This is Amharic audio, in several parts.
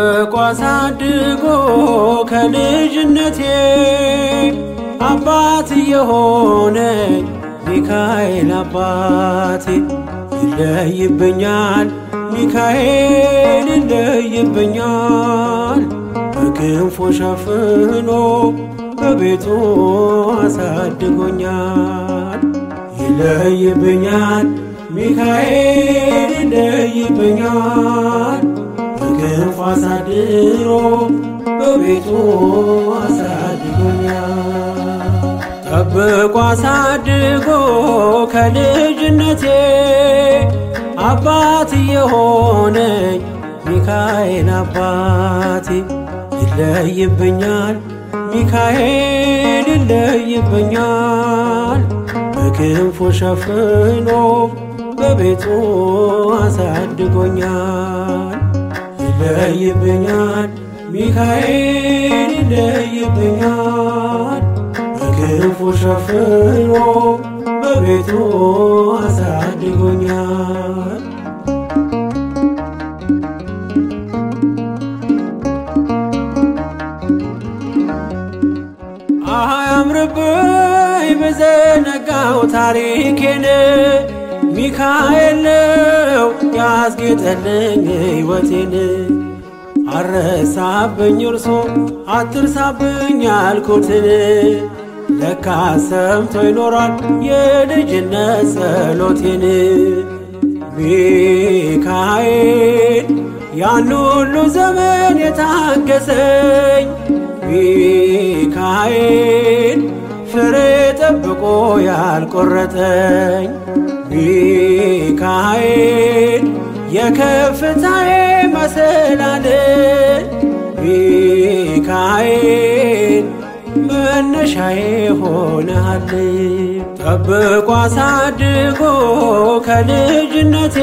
ጠብቆ አሳድጎ ከልጅነቴ አባት የሆነኝ ሚካኤል አባቴ ይለይብኛል ሚካኤል ይለይብኛል በክንፎ ሸፍኖ በቤቱ አሳድጎኛል ይለይብኛል ሚካኤል ይለይብኛል በክንፎ አሳድሮ በቤቱ አሳድጎኛል ጠብቆ አሳድጎ ከልጅነቴ አባት የሆነኝ ሚካኤል አባቴ ይለይብኛል ሚካኤል ይለይብኛል በክንፉ ሸፍኖ በቤቱ አሳድጎኛል ይለይብኛል ሚካኤል ይለይብኛል በክንፉ ሸፍኖ በቤቱ አሳድጎኛል አያምርብኝ በዘነጋው ታሪኬን ሚካኤል ነው ያስጌጠልኝ ሕይወቴን አረሳብኝ እርሶ አትርሳብኝ ያልኩትን ለካ ሰምቶ ይኖራል የልጅነት ጸሎቴን ሚካኤል ያን ሁሉ ዘመን የታገሰኝ ሚካኤል ፍሬ ጠብቆ ያልቆረጠኝ ሚካኤል የከፍታዬ መሰላል ሚካኤል መነሻዬ ሆነሃል ጠብቆ አሳድጎ ከልጅነቴ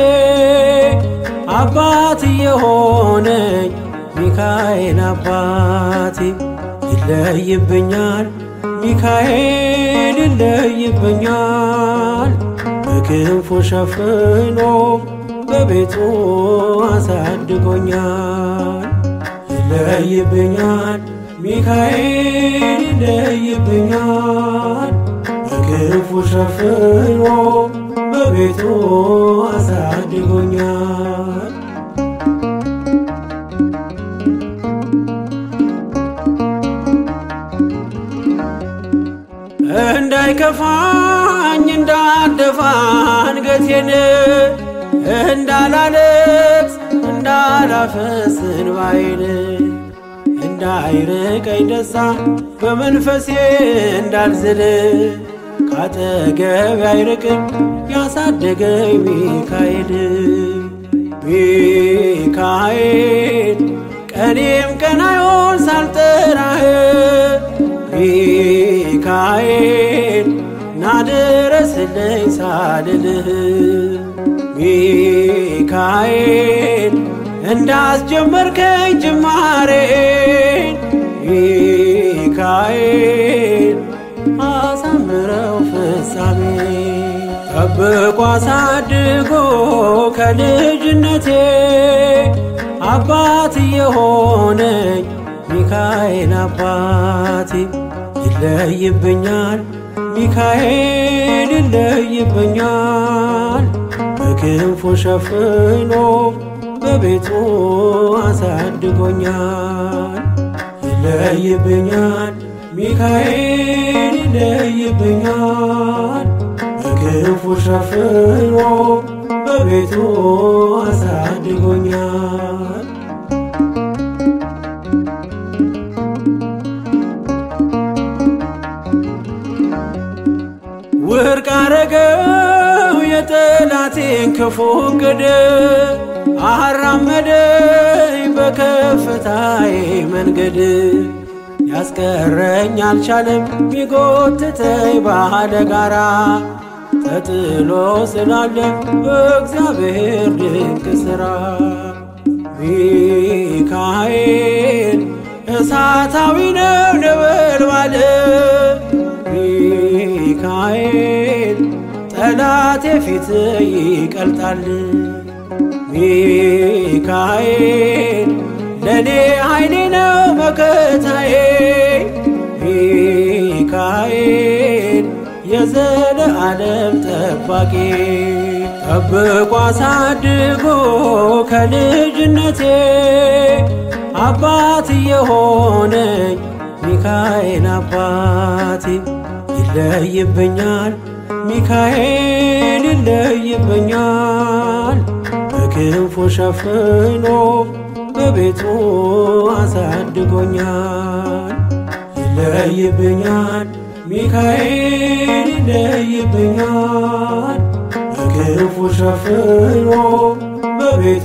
አባት የሆነኝ ሚካኤል አባቴ ይለይብኛል ሚካኤል ይለይብኛል በክንፉ ሸፍኖ በቤቱ አሳድጎኛል ይለይብኛል ሚካኤል ይለይብኛል በክንፉ ሸፍኖ በቤቱ አሳድጎኛል እንዳይከፋኝ እንዳልደፋ አንገቴን እንዳላለቅስ እንዳላፈስ እንባዬን እንዳይርቀኝ ደስታ በመንፈሴ እንዳልዝል ካጠገብ አይርቅም ያሳደገኝ ሚካኤል ሚካኤል ቀኔም ቀናዮን ሳልጠራህ ሚካኤል ናድረስልኝ ሳልልህ ሚካኤል እንዳስጀመርከኝ ጅማሬን ሚካኤል አሳምረው ፍጻሜ ጠብቆ አሳድጎ ከልጅነቴ አባት የሆነኝ ሚካኤል አባቴ ይለይብኛል ሚካኤል ይለይብኛል በክንፉ ሸፍኖ በቤቱ አሳድጎኛል ይለይብኛል ሚካኤል ይለይብኛል በክንፉ ሸፍኖ በቤቱ አሳድጎኛል ውድቅ አረገው የጠላቴን ክፉ እቅድ አራመደኝ በከፍታዬ መንገድ ያስቀረኝ አልቻለም ቢጎትተኝ ባለ ጋራ ተጥሎ ስላለ በእግዚአብሔር ድንቅ ሥራ ሚካኤል እሳታዊ ነው ነበልባል ሚካኤል ጠላቴ ፊት ይቀልጣል ሚካኤል ለእኔ ኃይሌ ነው መከታዬ ሚካኤል የዘለዓለም ጠባቂ ጠብቆ አሳድጎ ከልጅነቴ አባት የሆነኝ ሚካኤል አባቴ ይለይብኛል ሚካኤል ይለይብኛል በክንፉ ሸፍኖ በቤቱ አሳድጎኛል ይለይብኛል ሚካኤል ይለይብኛል በክንፉ ሸፍኖ በቤቱ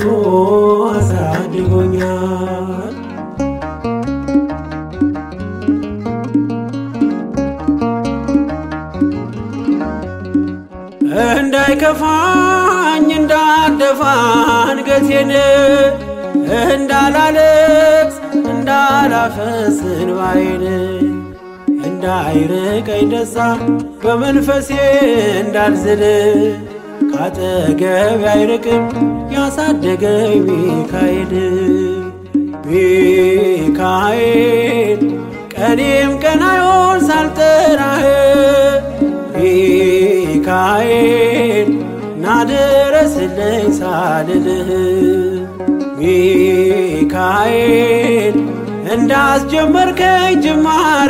አሳድጎኛል እንዳይከፋኝ እንዳልደፋ አንገቴን እንዳላለቅስ እንዳላፈስ እንባዬን እንዳይርቀኝ ደስታ በመንፈሴ እንዳልዝል ካጠገብ አይርቅም ያሳደገኝ ሚካኤል ሚካኤል ቀኔም ቀን አይሆን ሳልጠራህ ሚካኤል ናድረስልኝ ሳልልህ ሚካኤል እንዳስጀመርከኝ ጅማሬ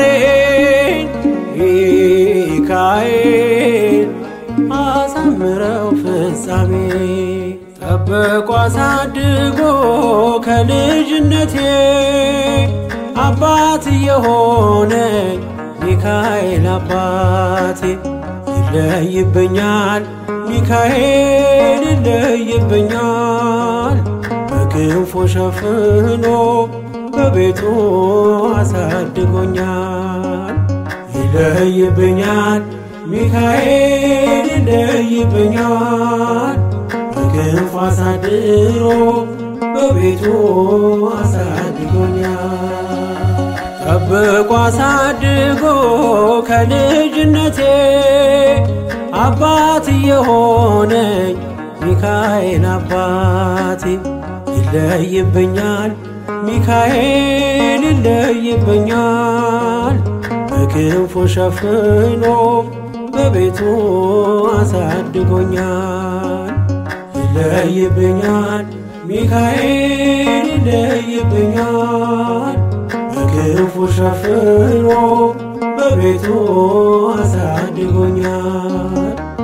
ሚካኤል አሳምረው ፍጻሜ ጠብቆ አሳድጎ ከልጅነቴ አባት የሆነኝ ሚካኤል አባቴ ይለይብኛል ሚካኤል ይለይብኛል በክንፉ ሸፍኖ በቤቱ አሳድጎኛል ይለይብኛል ሚካኤል ይለይብኛል በክንፉ አሳድሮ በቤቱ አሳድጎኛል ጠብቆ አሳድጎ ከልጅነቴ አባት የሆነኝ ሚካኤል አባቴ ይለይብኛል ሚካኤል ይለይብኛል በክንፉ ሸፍኖ በቤቱ አሳድጎኛል ይለይብኛል ሚካኤል ይለይብኛል በክንፉ ሸፍኖ በቤቱ አሳድጎኛል